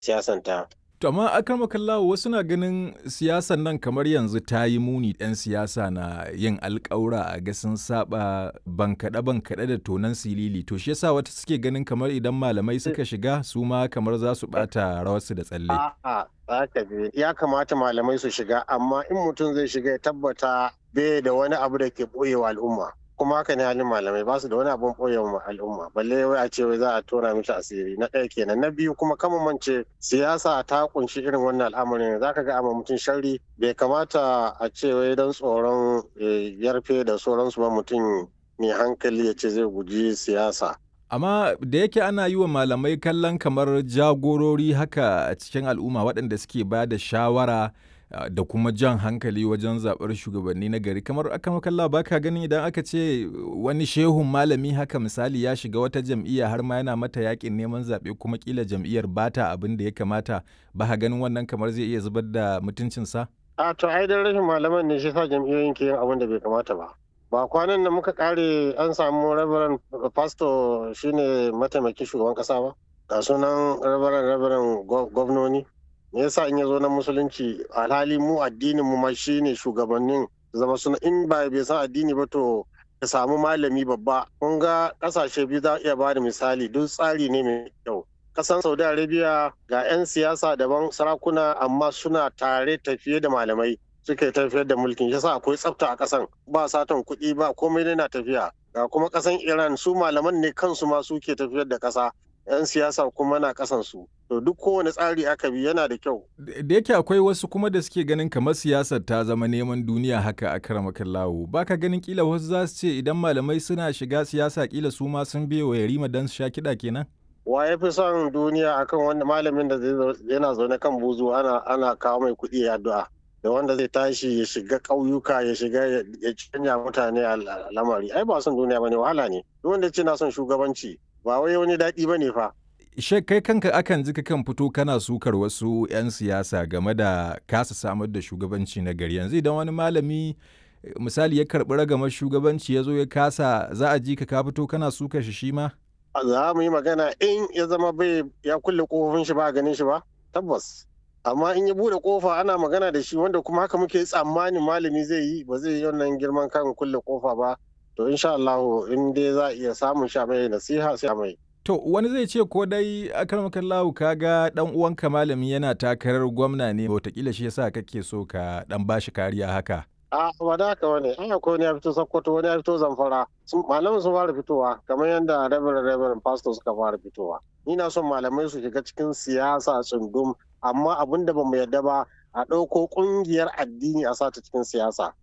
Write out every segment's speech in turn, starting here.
siyasanta. To amma akramakallahu wasu na ganin siyasan nan kamar yanzu ta yi muni ɗan siyasa na yin alƙawura a ga sun saba bankaɗe bankaɗe da tonan silili to shi yasa wata suke ganin kamar idan malamai suka shiga su ma kamar za su ɓata rawarsu da tsalle. A'a, haka ne. Ya kamata malamai su shiga, amma in mutum zai shiga ya tabbata bai da wani abu da ke ɓoyewa al'umma. Kuma haka ne halin malamai ba su da wani abun ɓoyewa al'umma. Balle wai a ce wai za a tona mishi asiri. Na ɗaya kenan. Na biyu kuma kama mance siyasa ta kunshi irin wannan al'amarin. Za ka ga amma mutum sharri bai kamata a ce wai don tsoron yarfe da sauransu ba mutum mai hankali ya ce zai guji siyasa. Amma da yake ana yi wa malamai kallon kamar jagorori haka a cikin al'umma waɗanda suke ba da shawara da kuma jan hankali wajen zaɓar shugabanni na gari kamar aka makalla ba ka ganin idan aka ce wani shehun malami haka misali ya shiga wata jam'iyya har ma yana mata yakin neman zaɓe kuma kila jam'iyyar bata abin da ya kamata ba ka ganin wannan kamar zai iya zubar da mutuncinsa? A to ai dan rashin malaman ne shi sa jam'iyyoyin ke yin abin da bai kamata ba. ba kwanan nan muka kare an samu rabaran pastor shine mataimakin shugaban kasa ba ga sunan rabaran rabaran gwamnoni me yasa in ya zo na musulunci alhali mu addinin mu ma shine shugabannin zama suna in ba bai san addini ba to ka samu malami babba kun ga kasashe biyu za iya bada misali duk tsari ne mai kyau kasan saudi arabia ga 'yan siyasa daban sarakuna amma suna tare tafiye da malamai suke tafiyar da mulkin yasa akwai tsafta a kasan ba satan kuɗi ba komai na tafiya ga kuma kasan iran su malaman ne kansu ma suke tafiyar da kasa yan siyasa kuma na kasan su to duk kowane tsari aka bi yana da kyau da yake akwai wasu kuma da suke ganin kamar siyasar ta zama neman duniya haka a karamakan lawo baka ganin kila wasu za su ce idan malamai suna shiga siyasa kila su ma sun biyo wa yarima dan su sha kiɗa kenan wa ya fi son duniya akan wanda malamin da yana zaune kan buzu ana ana kawo mai kuɗi ya addu'a da wanda zai tashi ya shiga ƙauyuka ya shiga ya canja mutane a lamari ai ba son duniya bane wahala ne duk wanda ce na son shugabanci ba wai wani daɗi bane fa Shek kai kanka akan ji kan fito kana sukar wasu 'yan siyasa game da kasa samar da shugabanci na gari yanzu idan wani malami misali ya karɓi ragamar shugabanci ya zo ya kasa za a ji ka ka fito kana sukar shi shi ma? za mu yi magana in ya zama bai ya kulle kofofin shi ba ganin shi ba tabbas amma in ya bude kofa ana magana da shi wanda kuma haka muke tsammanin malami zai yi ba zai yi wannan girman kan kulle kofa ba to insha Allah in dai za a iya samun sha mai nasiha sai mai To wani zai ce ko dai akarmakan lahu kaga dan uwanka malami yana takarar gwamna ne wataƙila shi yasa kake so ka dan bashi kariya haka. a ba da haka wani an akwai wani ya fito sokoto wani ya fito zamfara malamin sun fara fitowa kamar yadda reverend reverend pastor suka fara fitowa ni na son malamai su shiga cikin siyasa tsundum amma abin da ba mu yarda ba a ɗauko ƙungiyar addini a sata cikin siyasa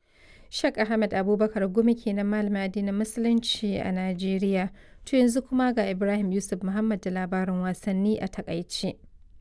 Shek Ahmed Abubakar Gumi kenan malamin addinin Musulunci a Najeriya. To yanzu kuma ga Ibrahim Yusuf Muhammad da labarin wasanni a takaice.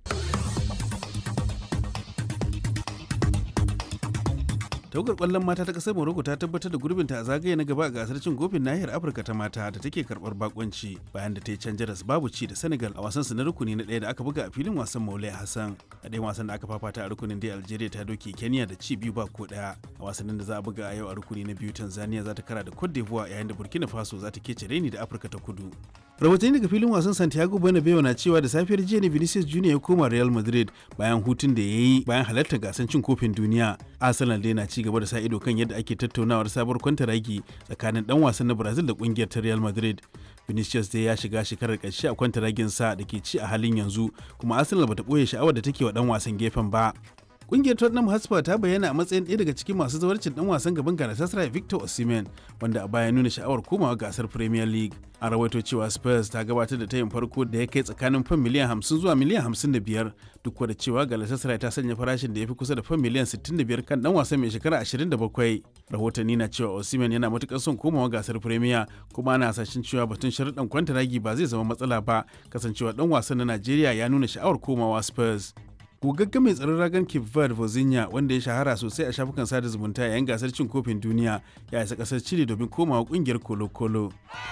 tawagar kwallon mata ta kasar morocco ta tabbatar da gurbinta a zagaye na gaba a gasar cin kofin nahiyar afirka ta mata da take karbar bakonci bayan da ta yi can jaras babu ci da senegal a wasan su na rukuni na ɗaya da aka buga a filin wasan maulai hassan a ɗayan wasan da aka fafata a rukunin dai algeria ta doke kenya da ci biyu ba ko ɗaya a wasannin da za a buga a yau a rukuni na biyu tanzania za ta kara da cote d'ivoire yayin da burkina faso za ta kece reni da afirka ta kudu rahotanni daga filin wasan santiago bernabeu na cewa da safiyar jiya ne vinicius junior ya koma real madrid bayan hutun da ya yi bayan halartar gasar cin kofin duniya arsenal dai na ci gaba da sa ido kan yadda ake tattaunawar sabuwar kwantaragi tsakanin dan wasan na brazil da kungiyar ta real madrid vinicius dai ya shiga shekarar ƙarshe a kwantaragin sa da ke ci a halin yanzu kuma arsenal bata ɓoye sha'awar da take wa dan wasan gefen ba Kungiyar Tottenham Hotspur ta bayyana a matsayin ɗaya daga cikin masu zawarcin ɗan wasan gaban Galatasaray Victor Osimhen wanda a baya nuna sha'awar komawa gasar Premier League. An rawaito cewa Spurs ta gabatar da tayin farko da ya kai tsakanin fan miliyan 50 zuwa miliyan 55 duk da cewa Galatasaray ta sanya farashin da ya fi kusa da fan miliyan 65 kan ɗan wasan mai shekara 27. Rahotanni na cewa Osimhen yana matukar son komawa gasar Premier kuma ana hasashen cewa batun sharuɗan kwantaragi ba zai zama matsala ba kasancewa ɗan wasan na Najeriya ya nuna sha'awar komawa Spurs. gogaggen mai tsaron ragan Cape Verde Vozinha wanda ya shahara sosai a shafukan sada zumunta yayin gasar cin kofin duniya ya isa kasar Chile domin komawa kungiyar Colo-Colo.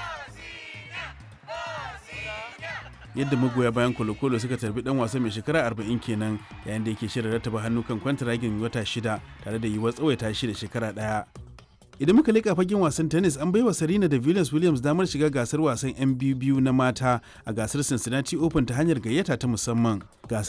Yadda magoya bayan Colo-Colo suka tarbi dan wasa mai shekara 40 kenan yayin da yake shirin rattaba hannu kan kwantaragin wata shida tare da yiwuwar tsawaita shi da shekara daya. idan muka leƙa fagen wasan tennis an baiwa Serena da Venus Williams damar shiga gasar wasan 'yan biyu na mata a gasar Cincinnati Open ta hanyar gayyata ta musamman. Gasar